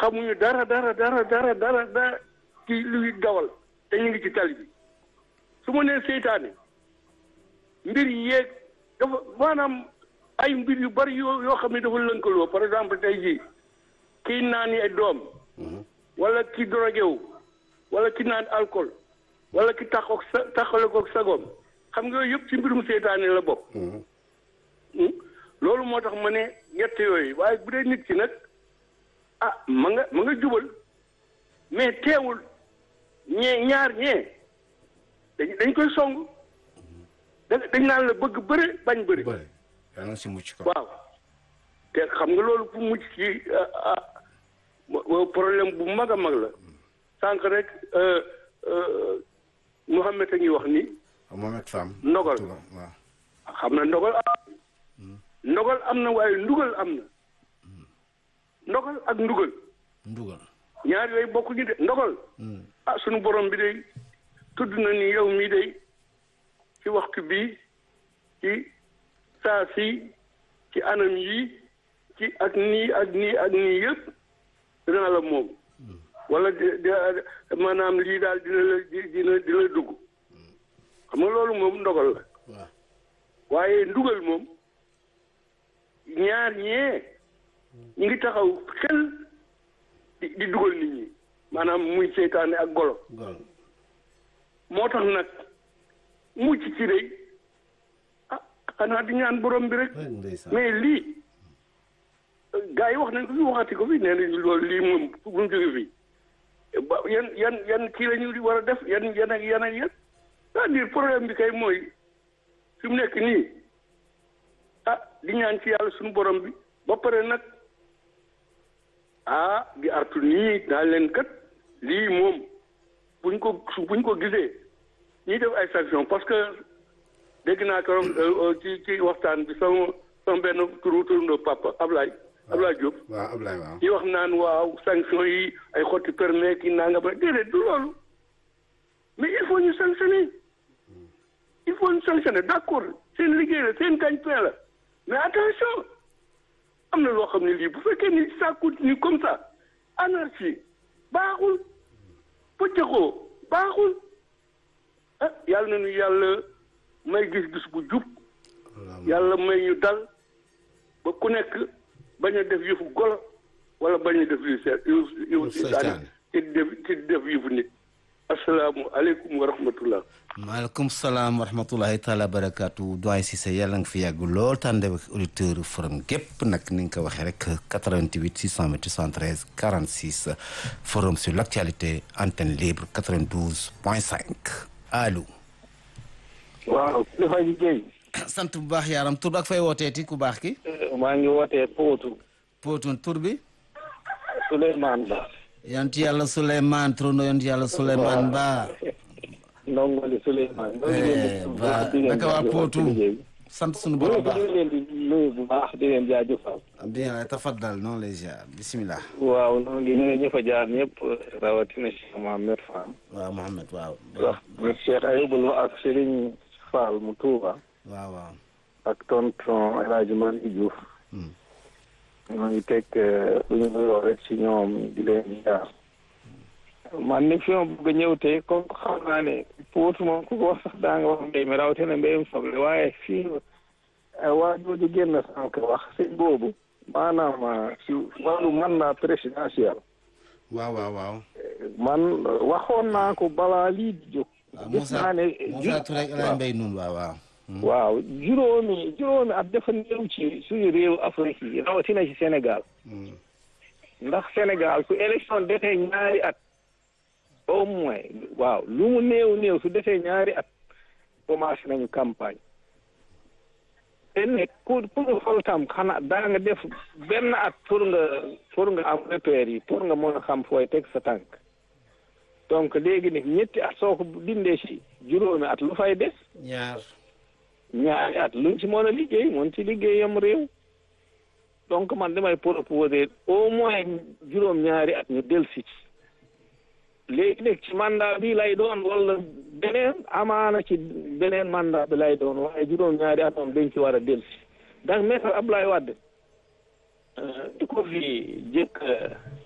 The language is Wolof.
xamuñu dara dara dara dara dara dara ci luy dawal te ñu ngi ci tali bi su ma nee seytaane mbir yi yeeg dafa maanaam ay mbir yu bari yoo yoo xam ne dafa lënkaloo par exemple tey jii kii naan ay doom wala ki drogué wu wala ki naan alcool wala ki taxaw sa taxale ko sagoom xam nga yooyu yëpp ci mbirum seytaane la bokk. loolu moo tax ma ne ñett yooyu waaye bu dee nit ki nag ah ma nga ma nga jubal mais teewul ñee ñaar ñee dañ dañ koy song da dañ naan la bëgg bëre bañ bëre. bëri yaa ngi si mucc ko. waaw te xam nga loolu pour mucc ci problème bu mag a mag la sànq rek Mouhamed a ngi wax ni Mohamed Fam. ndogal waaw. xam na ndogal am ndogal am na waaye ndugal am na ndogal ak ndugal ndugal. ñaar yooyu bokkuñu de ndogal ah sunu borom bi day tudd na ni yow mii day ci waxtu bii ci saa si ci anam yi ci ak nii ak nii ak nii yëpp dina la moom wala di di maanaam lii daal dina la dina dina dugg xam nga loolu moom ndogal la waaw. waaye ndugal moom ñaar ñee ñu ngi taxaw xel di di dugal nit ñi maanaam muy seytaane ak golo gol. moo tax nag mucc ci rëy ah xanaa di ñaan borom bi rek rek ndeysaan. mais lii gars yi wax nañ ko fi waxati ko fi nee nañ loolu lii moom bu mu jóge fii ba yan yan yan kii la ñu war a def yan yan ak yan ak yan c'est-à-dire problème bi kay mooy fi mu nekk nii ah di ñaan ci yàlla suñu borom bi ba pare nag ah di artu nii daal leen kat lii moom buñ ko buñ ko gisee ñuy def ay sanction parce que dégg naa keroog ci ci waxtaan bi sama sama benn turu turandoo papa Ablaye Ablaye Diop waaw Ablaye waaw. yi wax naan waaw sanction yi ay xotti permis ki naa nga ba déedéet du loolu mais il faut ñu sanctionner il faut ñu sanctionner d'accord seen liggéey la seen gagne-pain la mais attention am na loo xam ne lii bu fekkee ni ça continue comme ça anarchie baaxul pëccëxoo baaxul ah yàlla na ñu yàlla may gis-gis bu jub yàlla may ñu dal ba ku nekk bañ a def yëfu golo wala bañ a def yu seet yu yu seytaane. ci def ci def yëfu nit asalaamu aleykum wa rahmatullah maaleykum salaam wa rahmatulahi taala barakaatu doyen Cissé yàlla nga fi yàgg lool tànde ak auditeur forum gépp nag ni nga ko waxee rek 88 628 73 46 forum sur l' actualité antenne libre 92 point 5 allo. waaw kilifa ji Guèye sant bu baax yaaram tur bi ak fay wooteeti ku baax ki maa ngi wootee Pootu Poutun tur bi Souleymane Ba yonent yàlla Souleymane turando yonent yàlla Souleymane Ba ndongoli Souleymane Eh, ba naka waa Potou sant sunu borom baax ñu leen di nuyu bu baax di leen jaajëfal bien tafaddal noonu lay ziar bisimilah waaw noo ngi nuyu ñi fa jaar ñëpp rawatina Cheikh Mohamed Fall waaw Mohamed waaw wax Cheikh Ayibul Lo ak Serigne Fall mu Touba waaw waaw ak tonton El Hadj Malick Diouf Hmm. ñoo ngi teg lu ñu nuyoo rek ci ñoom di leen jaar man ni fi ma bëgg a ñëw tey comme xam naa ne Potou moom ku ko wax sax daa nga wax mbéy mi rawatina mbéyum soble waaye fii waa jooju génn sànq wax sëñ boobu maanaam ci wàllu mandat présidentiel waaw waaw waaw man waxoon naa ko balaa lii di jóg waaw gis Moussa naa ne Moussa Touré ak El Hadj Mbaye Noun waaw waaw waaw juróomi juróomi at dafa néew ci suñu réew Afrique yi rawatina ci Sénégal Hmm. ndax Sénégal su élection defee ñaari at au moins waaw lu mu néew néew su defee ñaari at commencé nañu campagne te ne pour pour nga fal tam xanaa daa nga def benn at pour nga pour nga am repère yi pour nga mën a xam fooy teg sa tànk donc léegi nag ñetti at soo ko dindee ci juróomi at lu fay des ñaar ñaari at luñ ci mën a liggéey mën ci liggéeyam réew donc man damay proposer au moins juróom ñaari at ñu delsi ci léegi nag ci mandat bi lay doon wala beneen amaana ci beneen mandat bi lay doon waaye juróom ñaari at moom dañ ci war a delsi ndax maître Abdoulaye Wade di ko fi jëkk